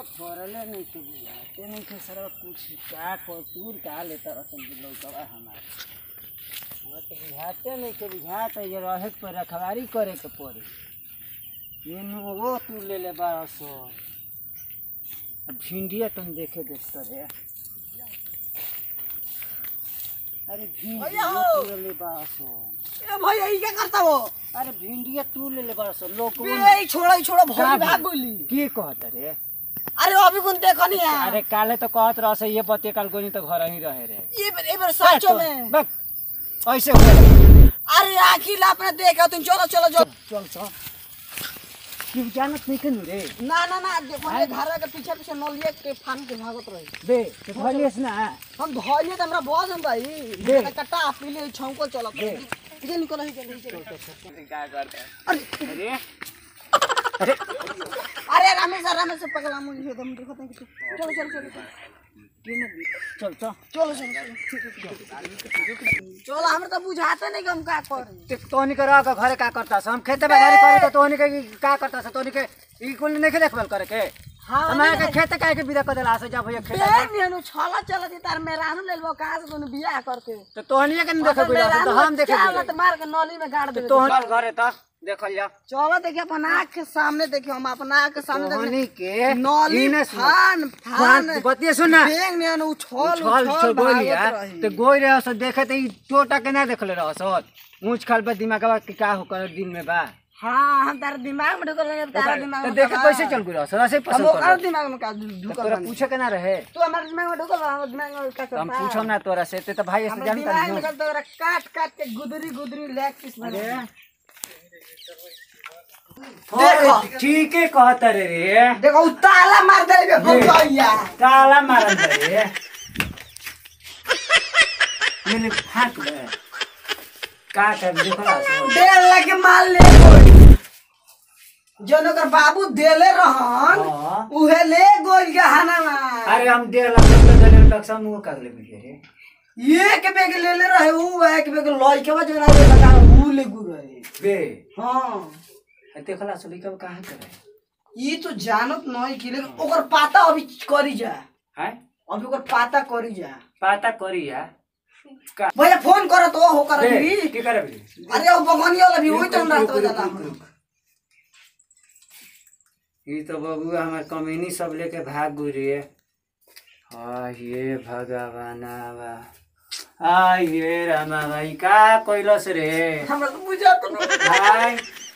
फरले नहीं के बुझाते नहीं के सर कुछ का कसूर का लेता रसन लौकवा हमार हमरा तो बुझाते नहीं के बुझाता ये रहे के पर रखवारी करे के पड़ी ये नुगो तू ले ले बारह सौ अब भिंडिया तुम देखे देखता रे अरे भिंडिया तू ले ले बारह सौ ए भैया ई क्या करता हो अरे भिंडिया तू ले ले बारह सौ लोग ए छोड़ा ई छोड़ा का भौजी भाग गोली के कहत रे अरे अभी कुन देखो नहीं है अरे काले तो कहत रह से ये बतिया काल गोनी तो घर ही रहे रे ये ये बार सचो में बक ऐसे हो अरे आखिर ला अपने देखा तुम चलो चलो चलो चल चल तू जानत नहीं कनु रे ना ना ना देखो ये घर के पीछे पीछे नलिए के फान के भागत रही बे तो भलियस ना हम धोइए तो हमरा बॉस हम भाई दे। कट्टा पीले छौको चलो दे। ये निकल ही चल चल क्या करता अरे अरे अरे अरे रमेश रमेश से पगला मुझे एकदम देखो तो चलो चलो चलो चलो चल चल चलो चलो चलो हमरा तो बुझाते नहीं कि हम का करें ते तोहनी के रह के घरे का करता हम खेते में गाड़ी करे तो तोहनी के ई का करता तोहनी के ई कुल नहीं देखभाल करे के हाँ, हमारे के खेते काहे के बिदा कर देला से जब भैया खेता बेन नेनु छला चला दी तार मेहरानू ले लो कहां से तूने बियाह करके तो तोहनी के नहीं देखे बिदा तो हम देखे क्या मत मार के नली में गाड़ दे तोहनी चल घरे त देखल जा चलो देखिए अपन आँख के सामने देखिए हम अपन आँख के सामने तोहनी देखिए के नली इने सुन। फान फान फान बतिया सुन ना बेंग नेनु उछल छल उछल छल गोली भागत है रही तो गोई रहे सो देखे तो ई टोटा के ना देखले रह सो ऊंच खाल पे दिमाग के का हो कर दिन में बा हाँ हम तार दिमाग में ढुकल नहीं तारा दिमाग तो में देखे का कैसे बा? चल गई रह सो ऐसे हम पसंद ओकर कर दिमाग में का तो ढुकल तोरा बानी। पूछे के ना रहे तू हमारे दिमाग में ढुकल बा, हमर दिमाग में का तो हम करता पूछम ना तोरा से ते तो भाई से हमरे जानता दिमाग नहीं में का तोरा काट काट के गुदरी गुदरी लेग पीस बना अरे देखो। देखो ठीक है कहता रे रे देखो उ ताला मार दे बे भौजैया ताला मारन रे मैंने फाक ले का कर देखला सो डेढ़ लाख माल ले गोई जौन ओकर बाबू देले रहन हाँ। उहे ले गोई गहना में अरे हम डेढ़ लाख रुपया देले तक सब मुंह कर ले बिके रे एक बेग ले ले रहे उ एक बेग लई के बा जोना रे लगा उ ले गु रहे बे हां देखला सो लिखब कहां करे ई तो जानत नहीं कि लेकिन ओकर पाता अभी करी जा हैं अभी ओकर पाता करी जा पता करी या का भैया फोन करो तो हो कर बे अभी की करे बे अरे ओ बगनिया वाला भी होई तो रुक, रात रुक, हो रुक, जाला रुक, रुक। ई तो बबुआ हमार कमीनी सब लेके भाग गुरी है हाँ ये भगवानावा आ ये रामा भाई का कैलस रे हमरा तो बुझा तो नहीं। हाय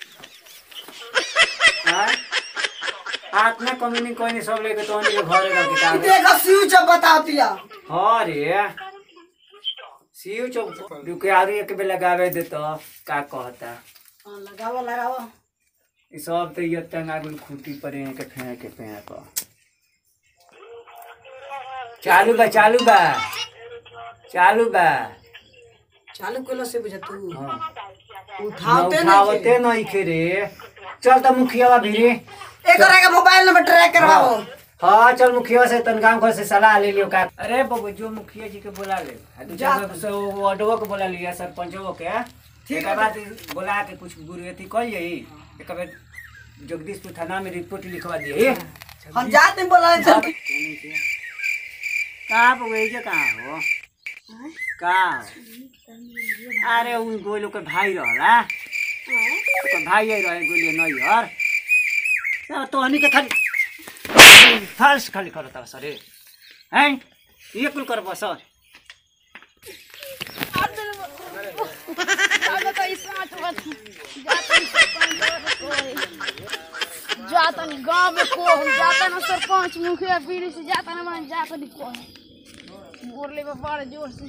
हाय हाथ में कमीनी कोई नहीं सब लेके तो के घरे का किताब है। देखो स्विच बता दिया हाँ रे सीयू चौक रुके आगे एक बेर लगावे दे तो का कहता हाँ, लगाओ लगाओ ई सब तो ये टंगा गुल खूंटी पर यहाँ के फेंक के पेड़ पर चालू बा चालू बा चालू बा चालू कलो से बुझा तू हाँ उठाते उठावते नहीं खे रे चल तो मुखिया भी रे एक का मोबाइल नंबर ट्रैक करवाओ हाँ चल मुखिया से तन गाँव घर से सलाह ले लियो का अरे बाबू जो मुखिया जी के बोला ले आ दू चार गो से वो वार्डवो के बोला लिया सरपंचो के ठीक है बाद बोला के कुछ गुरुयती कह यही एक बार जगदीशपुर थाना में रिपोर्ट लिखवा दिए हम जाते हैं बोला चल कहाँ पर वही जे कहाँ हो कहाँ हो? अरे उन गोलू के भाई रहला ओकर भाई आई रहे गोलिए नहीं यार सब तोहनी के खाली फाल्स खाली करता सरे हैं ये कुल कर बस जाता नहीं गांव में को हम जाता ना सरपंच मुखिया पीढ़ी से जाता ना मान जाता नहीं को बोरले में बड़े जोर से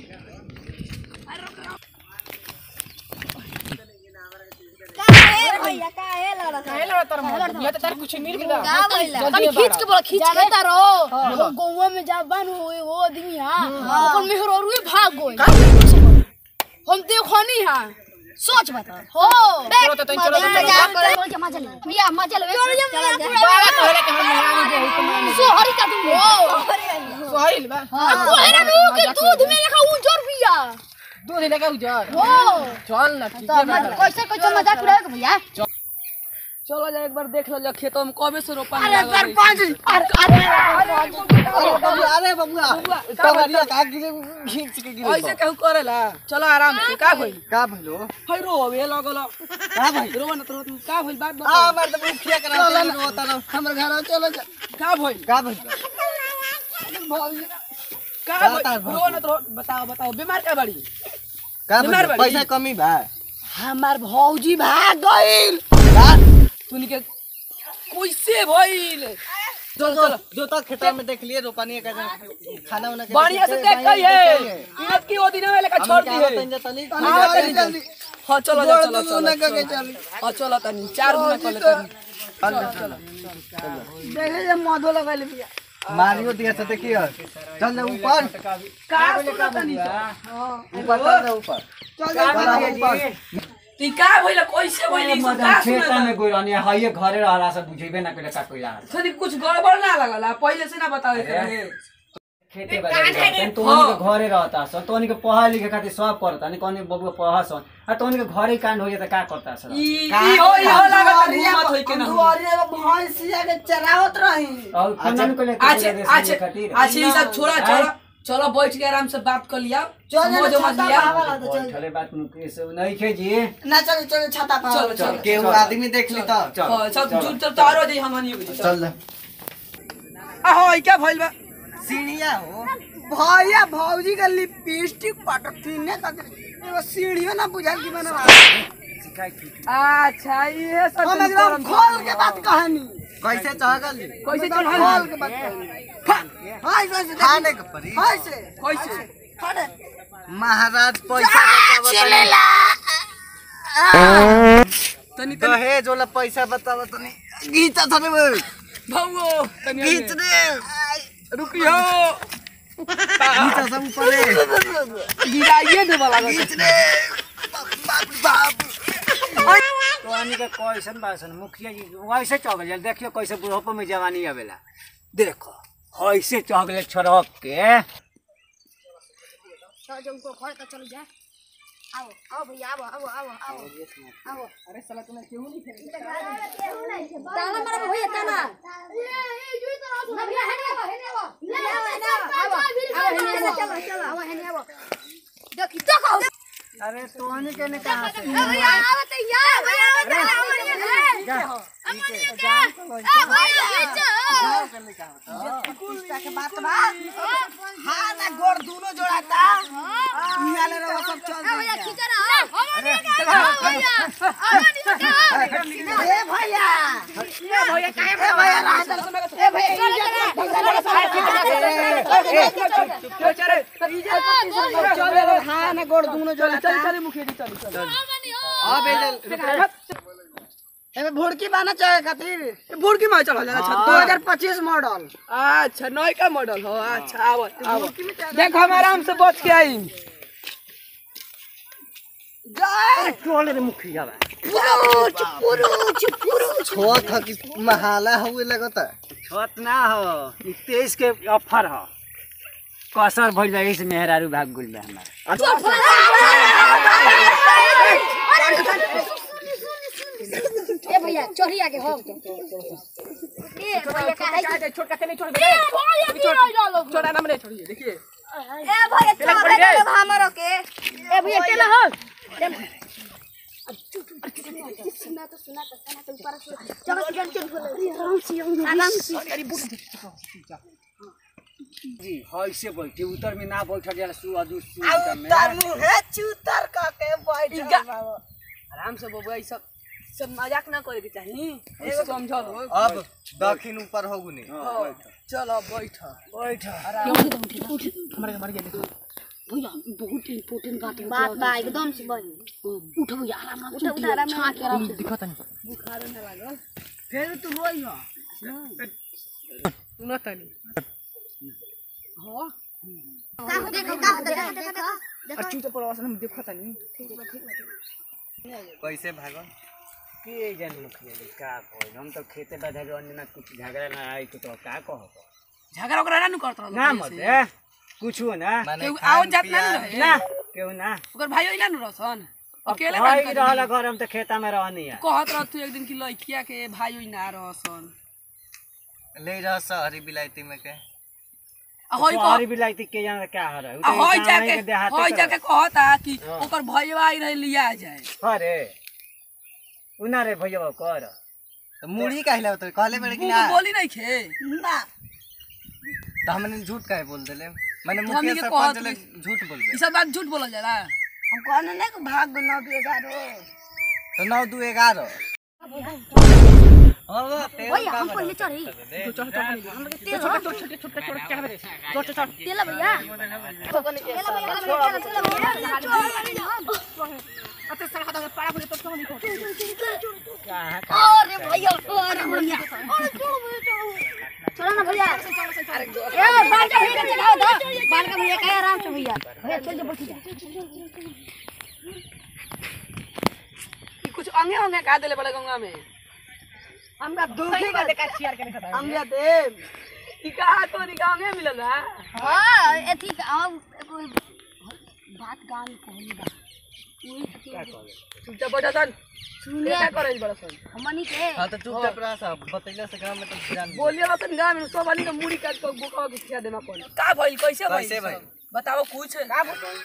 भैया का है लड़ा का है लड़ा तर ये तो तार कुछ मिल गया का भैया तनी खींच के बोला खींच के तारो वो गौवा में जा बन हुए वो आदमी हां ओकर मेहर और भाग गई हम देखो नहीं हां सोच बता हो चलो तो चलो तो चलो मजा ले भैया मजा ले चलो चलो बाला कहले के हम मेहरानी के हुकुम मानी सोहरी का तुम हो सोहिल बा अब कोहरा नु के दूध में रखा उजर पिया दूध लेके उजर हो चल ना ठीक तो है मत कैसे कैसे मजाक उड़ाओगे भैया चलो जा एक बार देख लो जा खेतों में कबे से रोपा अरे सरपंच अरे अरे अरे बबुआ टमाटर का खींच के गिरे ऐसे कहू करेला चलो आराम से का भइल का भइलो हई रो अबे लगल का भइल रो न तो का भइल बात आ बता हमार तो मुखिया करा चल रोता ना हमर घर चलो जा का भइल का भइल का बता, भइल रो न तो बताओ बताओ बीमार का बड़ी का बीमार भइल बाड़ी? पैसा कमी बा हमार भौजी भाग गइल का तुनी के कैसे भइल चल चल जो तो खेता में देख लिए रोपानी का खाना वाना के बढ़िया से देख गई है इनत की वो दिन में लेकर छोड़ दी है तनी हाँ, तनी जल्दी हाँ चलो जा, चलो चलो के चलो चल हाँ चलो तनी चार गुना कर लेते देखे जे मधो लगल बिया मारियो दिया से देखियो चल जा ऊपर का सुना तनी ऊपर चल जा ऊपर चल जा ऊपर ती का भइल कैसे भइल ई सब का खेता सुना में गइल अनि हइए घरे रहला से बुझेबे ना कइले का कइला तनी कुछ गड़बड़ ना लगला पहले से ना बता देते अरे। रहे खेते बाड़ी रहता तोनी के घरे रहता सन तोनी के पढ़ा लिखे खातिर सब करता नहीं कौन बबुआ पढ़ा सन आ तोनी के घरे कांड हो जाता का करता सर ई ई हो ई हो लागत घूमत होई के ना दुआरे भैंसिया के चरावत रही और खनन को लेके अच्छा देश अच्छा खातिर अच्छा ये सब छोड़ा चलो चलो बैठ के आराम से बात कर लिया चल समझ जा समझ छाता लिया पावा तो चल चले बात मुकेश नहीं खे जी ना चल चल छाता पावा चलो, चलो, केहू चलो। आदमी देख ली तो चल हाँ, सब जुट सब तारो दे हमनी हो चल चल जा आ हो क्या भइल बा सीढ़िया हो भैया भौजी का लिपस्टिक पटकीने का एगो सीढ़ियो ना बुझाल की बना अच्छा ये सब हम एकदम खोल के बात कहानी कैसे चढ़ल कैसे खोल चढ़ल के बात कहानी हां कैसे खाने के परी हां से कैसे महाराज पैसा बतावत तनी दहेज वाला पैसा बतावत तनी गीता थने में भौओ तनी गीत रे रुकियो गीता सब ऊपर रे गिराइए दे वाला गीत रे बाप बाप तो अनि के कैसन बासन मुखिया जी वैसे चगल जा देखियो कैसे बुढ़ापा में जवानी आवेला देखो ऐसे चगले छरक के आओ आओ भैया आओ आओ आओ आओ आओ अरे साला तूने क्यों नहीं खेली ताला मारा भैया ताला ये ये जुई तो ना भैया हेने आओ हेने आओ ले आओ हेने आओ आओ हेने चलो चलो आओ हेने आओ देखी तो कहो अरे तोहनी के ने कहां से भैया आओ तो यार भैया आओ तो आओ अमनिया के आ भैया बीच गीता के बात बा हां ना गोड़ दोनों जोड़ाता नियाले रे वो सब चल भैया खींच रहा अमनिया के आओ भैया अमनिया के ए भैया ये भैया काहे ए भैया रात ए भैया क्यों चले चल रे हां ना गोड़ दोनों चल जोड़ाता चल चल मुखिया जी चल चल हां बेजल एमे भुड़की बाना चाहे खातिर बुड़की में चल जा दो हजार पच्चीस मॉडल अच्छा नई का मॉडल हो अच्छा आओ आओ देख हम आराम से बच के आई टोले रे मुखिया बा छोट ह कि महाला हुए लगता छत ना हो ई तेईस के ऑफर हो कसर भइल बा इस मेहरारू भाग गुल बा हमार ए भैया चोरी आगे हो ए भैया काहे छोटा के नहीं छोड़ ए भैया की रह डालो छोटा नाम नहीं छोड़िए देखिए ए भैया चोर है तो हमरो के ए भैया टेला हो सुना तो सुना तो सुना तो ऊपर से चलो चल चल आराम से जी ऐसे बैठे उतर में ना बैठ जाला सु अदु सु में तारू है चूतर का के बैठ आराम से बबुआ ई सब सब मजाक ना करे के चाहिए एगो समझल हो अब दक्षिण ऊपर होगुनी चलो बैठ बैठ हमारे मर गया देखो भैया बहुत इम्पोर्टेंट बात है बात बा एकदम से बनी उठ भैया आराम आराम से उठ आराम छा के आराम से दिखत नहीं फिर तू रोई हो सुना तनी देखो का देखो देखो और चूचा पर आवाज में दिखत नहीं कैसे भागो के जन मुखिया जी का कहल हम तो खेते बधा के अन्य ना कुछ झगड़ा ना आई तो का कहब झगड़ा ओकरा ना नु करत रहल ना मत ए कुछो ना माने केहू खान आओ जात ना पियान- रहे ना केहू ना ओकर भाई ना नु रहसन अकेले भाई काम रहला घर हम तो खेता में रहनी है कहत रह तू एक दिन की लड़किया के भाई होई ना रहसन ले रह सहरी बिलायती में के आ होई हरी कह बिलाई के जाने क्या हो रहा है उ आ तो होई गाँव जाके के देहाती होई तरफ। जाके कहता कि हाँ। ओकर भईवा आई रहे लिया जाए अरे उना रे भैया कर तो मुड़ी काहे होत कहले बड़े कि मुंह ना तो बोली नहीं खे ना तो हमने झूठ काहे बोल देले मैंने तो मुखिया हमनी के सरपंच कहत ले झूठ बोल ई दे सब बात झूठ बोलल जाला हम कहने नहीं कि भाग गो नौ दो ग्यारह तो नौ दू ग्यारह हाँ वो तेल भैया का हम बना पहले चढ़ी दे। हम लोग तेल छोटे छोटे छोटे छोटे छोटे छोटे तेल भैया तेल भैया अरे भैया अरे भैया चलो ना भैया ए बाल का भैया चलाओ दो बाल का भैया कहे आराम से भैया भैया चल जा बैठ जा ई कुछ अंगे अंगे का देले बड़े गंगा में हमरा दुखी का देखा शेयर करने का हमरा दे ई कहा तो नी अंगे मिलल है हां एथी हम कोई बात गान कहली बा चुपचाप बैठा सन सुनिए क्या करे बड़ा सन हमनी के हाँ तो चुपचाप रह सब बतैला से गाँव में तो जान बोलिए बसन गाँव में सब आदमी के मुड़ी काट के बुका के खिया देना पड़े का भइल कैसे भइल कैसे भइल? सब? बताओ कुछ का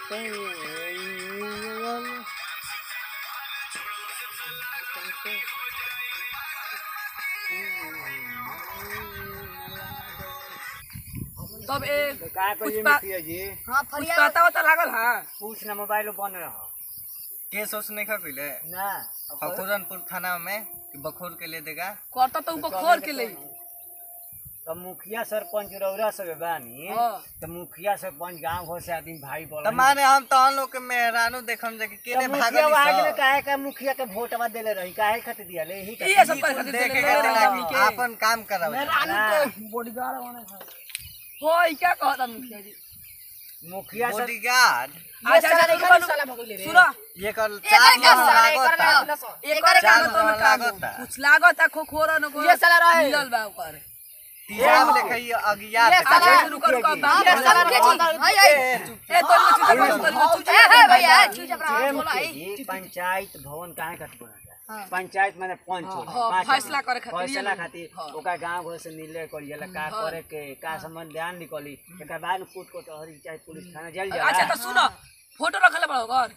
तब ए का कुछ करिए बा- मुखिया जी हां कुछ फरिया पता वता लागल हां कुछ ना मोबाइल बन रहा केस ओस नहीं खा पहले ना खकुरनपुर थाना में कि बखोर के ले देगा करता तो ऊपर खोल के ले तो मुखिया सरपंच रौरा सब बानी हाँ। तो मुखिया सरपंच गांव घर से आदमी भाई बोल तो माने हम तो हम लोग के मेहरानू देखम जे कि केने मुखिया भागल आगे सब। काहे का मुखिया के वोटवा देले रही काहे खातिर दिया ले ही ये सब पर देख के कहते ना कि आपन काम करावे बॉडीगार्ड बने हो ई क्या कहता मुखिया जी मुखिया सर बॉडीगार्ड अच्छा अच्छा साला भगले रे सुनो ये कर चार माह लागता एकर चार काम तो माह में काम लागता कुछ लागत खो खोरा न को ये साला रहे मिलल बा ओकर तीजाब लेखे ये अगियात साला रुको रुको बाप ये साला के जी हाय हाय ए, चुप ए तो चुप चुप ए हे भैया चुप चाप ए, रहो बोला मुखिया है जी, पंचायत भवन काहे खातिर बनल है पंचायत माने पंच होला, हाँ, पाँच फैसला आदमी। करे खातिर फैसला ये खातिर हाँ। ओका गांव घर से निर्णय करिएला का करे के का संबंध ध्यान निकली एकर बाद में कोर्ट कचहरी चाहे पुलिस थाना जल जाला अच्छा तो सुनो फोटो रखले बड़ा ओकर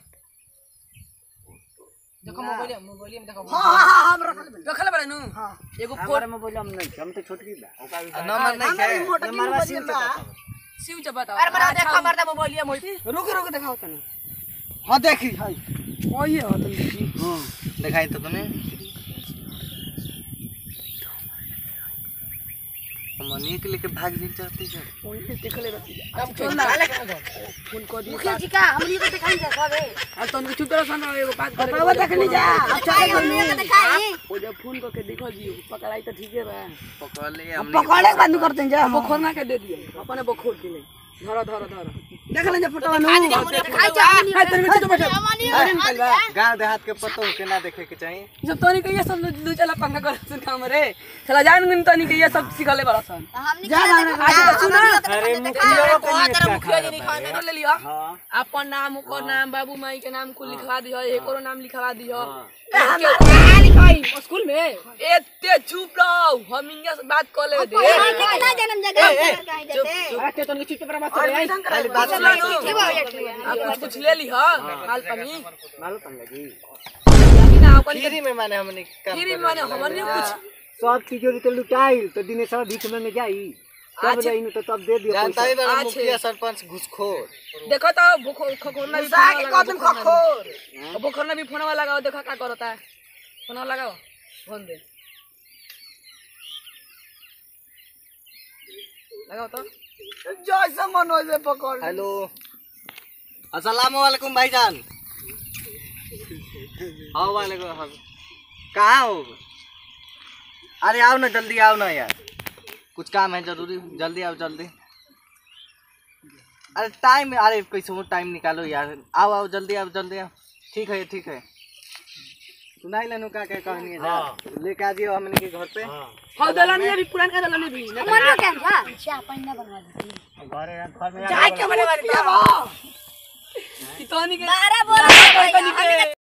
देखो मोबाइल मोबाइल में देखो हां हां हम रखल बनी रखले बड़ा नु एगो फोटो हमारे मोबाइल हम नहीं हम तो छोटकी बा ओका भी नंबर नहीं हमारे है मोटर की नंबरवा मोबाइल सिम बा सिम से बताओ अरे बड़ा देखो मरदा मोबाइल मोई रुक रुक दिखाओ तनी हां देखी हाय ओए हो तुम देखी दिखाई तो तूने मनी के लेके भाग जी चलती है अब चल ना फोन को दी मुखिया जी का हमनी को दिखाई जा सब है अब तो चुप रहो सन एगो बात करे बाबा देखनी जा अच्छा हमनी को दिखाई वो जब फोन करके देखो जी पकड़ाई तो ठीक है बा पकड़ ले हमने पकड़े के बंद करते जा बखोर ना के दे दिए अपने बखोर के ले धरो धरो धरो देख ले फोटो नु दिखाई जा हमनी हाय तनी में तो बैठो हमनी गांव देहात के पतो के ना देखे के चाहिए जब तनी के ये सब लू चला पंगा कर सुन काम रे चला जान गुन तनी के ये सब सिखले बड़ा सन हमनी जा के ना आज तो सुनो अरे मुखिया को नहीं क्या मुखिया जी खा लिखा ले लियो हां अपन नाम ओकर नाम बाबू माई के नाम कुल लिखवा दियो एकरो नाम लिखवा दियो स्कूल में एते चुप रहो हम इंगे से बात कर ले दे कितना जन्म जगह कहीं जाते आते तनी चुप पर बात करे खाली बात ठीक है भैया ठीक है आप कुछ ले ली हां हाल तनी मालूम पंगा जी ना अपन फ्री में माने हमने काम फिर माने हमर कुछ सब चीजों तो लुटाइल तो दिने सब भीख में जाई तब रही तो तब दे दियो जानता पैसा ही बड़ा अच्छे। मुखिया सरपंच घुसखोर देखो तो बुखो खखोरना भी जा के कदम खखोर बुखोरना भी फोन वाला लगाओ देखो क्या करता है फोन वाला लगाओ फोन दे लगाओ तो जैसे मन हो से पकड़ ले। हेलो अस्सलाम वालेकुम भाईजान आओ वालेकुम हम कहाँ हो अरे आओ ना जल्दी आओ ना यार कुछ काम है जरूरी जल्दी आओ जल्दी अरे टाइम अरे कैसे वो टाइम निकालो यार आओ आओ जल्दी आओ जल्दी आओ ठीक है ठीक है सुनाई लेनो का क्या कहनी है हाँ। जा लेके आ जियो हमने के घर पे हां हाँ दलानी अभी पुरान का दलानी भी मन में क्या था अच्छा अपन ना बनवा दी घरे घर में जाए के मने वाली कितनी के बारह बोला भैया हमनी के